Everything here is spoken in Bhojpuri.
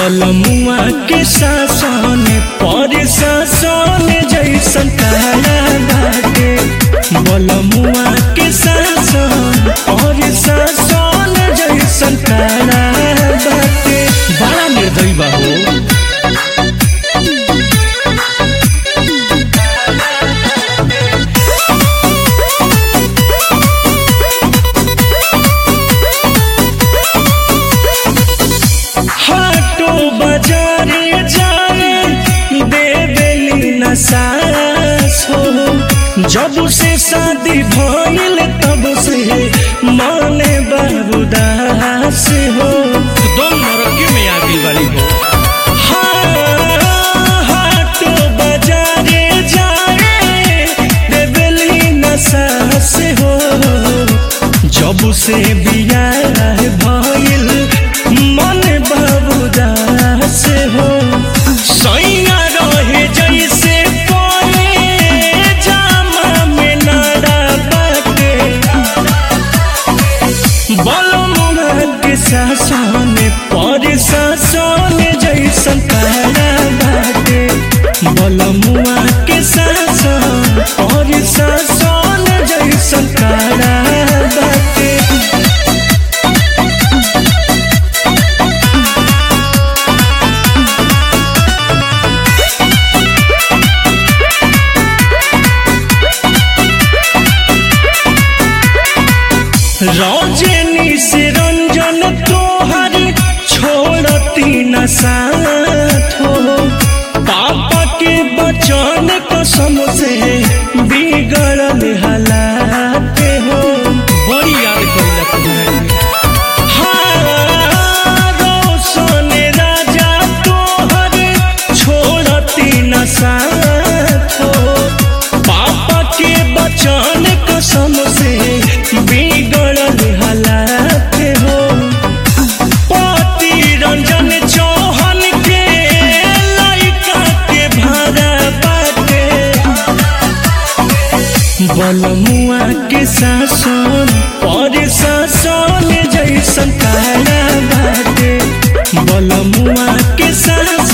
बलमुआ के शासन पर शासन जैसन काला बाटे बलमुआ के शासन पर शासन जैसन काला बाटे बड़ा निर्दयी बा हो हाटो बाजारे जाए देवेली न सास हो जब से शादी भइल तब से माने बाबूदास हो दम नरकी में आ गई वाली हो हाटो बाजारे जाए देवेली न सास हो जब से बियाह भइल मन बाबूदास हो सैया रहे जैसे पले जामा में नाड़ा बाटे बलमुआ के शासन पर शासन जैसन काला बाटे बलमुआ के शासन पर शासन जैसन काला बाटे रौजनी से रंजन तोहर छोड़ती न साथ हो पापा के बचन कसम से बिगड़ल हालात हो बड़ी याद करिला तुम्हारी हाँ, रोशन राजा तोहर छोड़ती न साथ हो पापा के बचन कसम से बिगड़ल हालात हो पति रंजन चौहान के लड़का के भाड़ा बाटे बलमुआ के शासन पर शासन जैसन काला बाटे बलमुआ के शासन